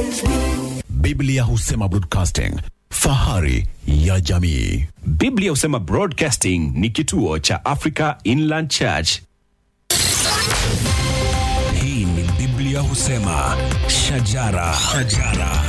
Biblia husema broadcasting, fahari ya jamii. Biblia husema Broadcasting ni kituo cha Africa Inland Church. Hii ni Biblia husema shajara, shajara.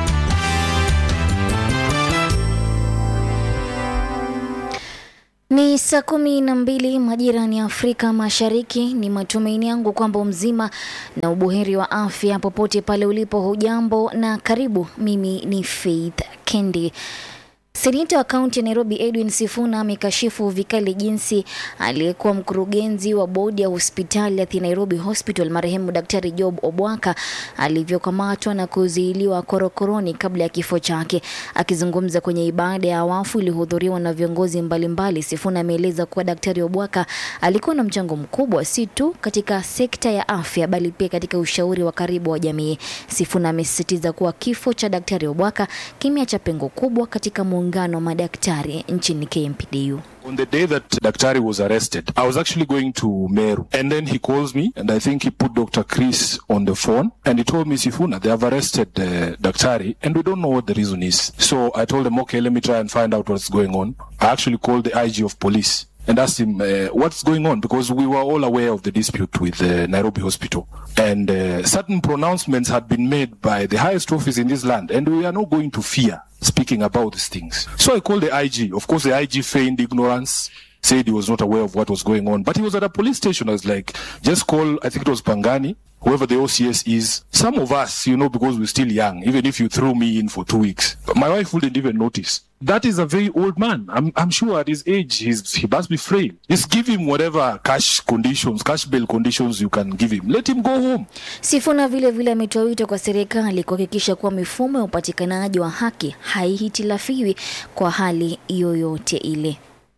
Ni saa kumi na mbili majirani ya Afrika Mashariki. Ni matumaini yangu kwamba mzima na ubuheri wa afya popote pale ulipo. Hujambo na karibu. Mimi ni Faith Kendi. Seneta wa kaunti ya Nairobi Edwin Sifuna amekashifu vikali jinsi aliyekuwa mkurugenzi wa bodi ya hospitali ya The Nairobi Hospital marehemu Daktari Job Obwaka alivyokamatwa na kuzuiliwa korokoroni kabla ya kifo chake. Akizungumza kwenye ibada ya wafu iliyohudhuriwa na viongozi mbalimbali, Sifuna ameeleza kuwa Daktari Obwaka alikuwa na mchango mkubwa si tu katika sekta ya afya bali pia katika ushauri wa karibu wa jamii. Sifuna amesisitiza kuwa kifo cha Daktari Obwaka kimeacha pengo kubwa katika muungano wa madaktari nchini KMPDU. On the day that Daktari was arrested, I was actually going to Meru. And then he calls me, and I think he put Dr. Chris on the phone, and he told me, Sifuna, they have arrested uh, Daktari, and we don't know what the reason is. So I told him, okay, let me try and find out what's going on. I actually called the IG of police and asked him uh, what's going on because we were all aware of the dispute with uh, Nairobi Hospital. And uh, certain pronouncements had been made by the highest office in this land, and we are not going to fear speaking about these things. So I called the IG. Of course, the IG feigned ignorance, said he was not aware of what was going on, but he was at a police station. I was like, just call, I think it was Pangani, whoever the OCS is. Some of us, you know, because we're still young, even if you threw me in for two weeks, my wife wouldn't even notice. That is a very old man. I'm, I'm sure at his age, he's, he must be frail. Just give him whatever cash conditions, cash bail conditions you can give him. Let him go home. Sifuna vile vile ametoa wito kwa serikali kuhakikisha kuwa mifumo ya upatikanaji wa haki haihitilafiwi kwa hali yoyote ile.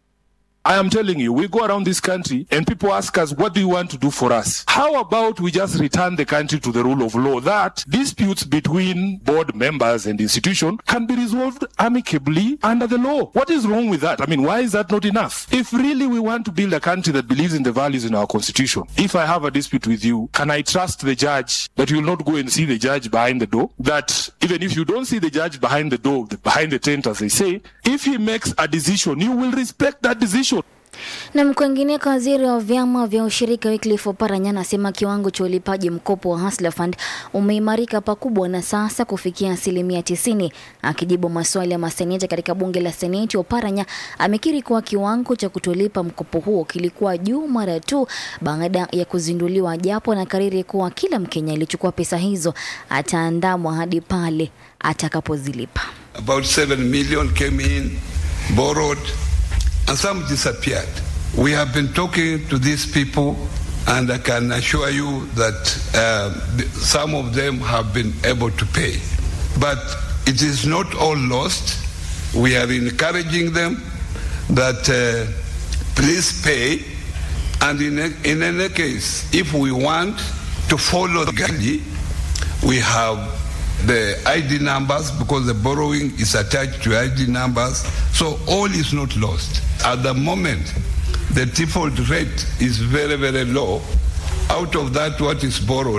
I am telling you, we go around this country and people ask us, what do you want to do for us? How about we just return the country to the rule of law that disputes between board members and institution can be resolved amicably under the law? What is wrong with that? I mean, why is that not enough? If really we want to build a country that believes in the values in our constitution, if I have a dispute with you, can I trust the judge that you will not go and see the judge behind the door? That even if you don't see the judge behind the door, behind the tent, as they say, if he makes a decision, you will respect that decision. Na kwingineko, waziri wa vyama vya ushirika Wycliffe Oparanya anasema kiwango cha ulipaji mkopo wa Hustler Fund umeimarika pakubwa na sasa kufikia asilimia tisini. Akijibu maswali ya maseneta katika bunge la Seneti, Oparanya amekiri kuwa kiwango cha kutolipa mkopo huo kilikuwa juu mara tu baada ya kuzinduliwa, japo na kariri kuwa kila Mkenya alichukua pesa hizo ataandamwa hadi pale atakapozilipa. About 7 million came in, borrowed, and some disappeared. We have been talking to these people, and I can assure you that uh, th- some of them have been able to pay. But it is not all lost. We are encouraging them that uh, please pay, and in, a- in any case, if we want to follow the guide, we have the ID numbers because the borrowing is attached to ID numbers. So all is not lost. At the moment, the default rate is very, very low. Out of that, what is borrowed,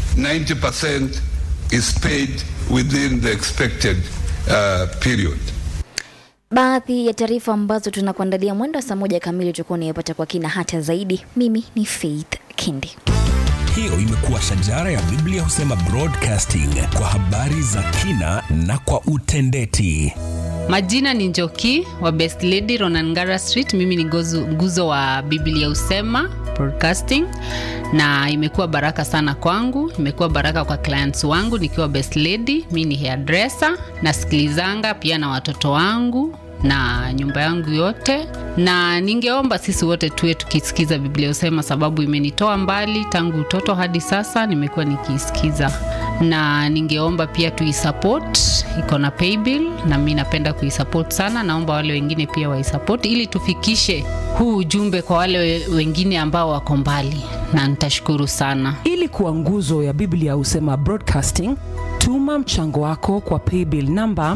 90% is paid within the expected uh, period. Baadhi ya taarifa ambazo tunakuandalia mwendo wa saa moja kamili tutakuwa unayapata kwa kina hata zaidi. Mimi ni Faith Kindi. Hiyo imekuwa shajara ya Biblia husema broadcasting kwa habari za kina na kwa utendeti. Majina ni Njoki wa Best Lady Ronangara Street. Mimi ni gozu, nguzo wa Biblia Usema Broadcasting, na imekuwa baraka sana kwangu, imekuwa baraka kwa clients wangu nikiwa Best Lady. Mi ni hairdresser, nasikilizanga pia na watoto wangu na nyumba yangu yote, na ningeomba sisi wote tuwe tukisikiza Biblia Usema, sababu imenitoa mbali tangu utoto hadi sasa, nimekuwa nikiisikiza na ningeomba pia tuisupport, iko na paybill na mi napenda kuisupport sana. Naomba wale wengine pia waisupport ili tufikishe huu ujumbe kwa wale we- wengine ambao wako mbali, na nitashukuru sana. ili kuwa nguzo ya biblia husema broadcasting tuma mchango wako kwa paybill namba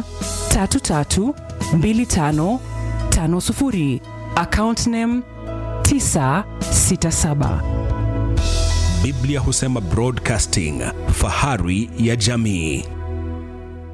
332550 account name 967 Biblia husema broadcasting, fahari ya jamii.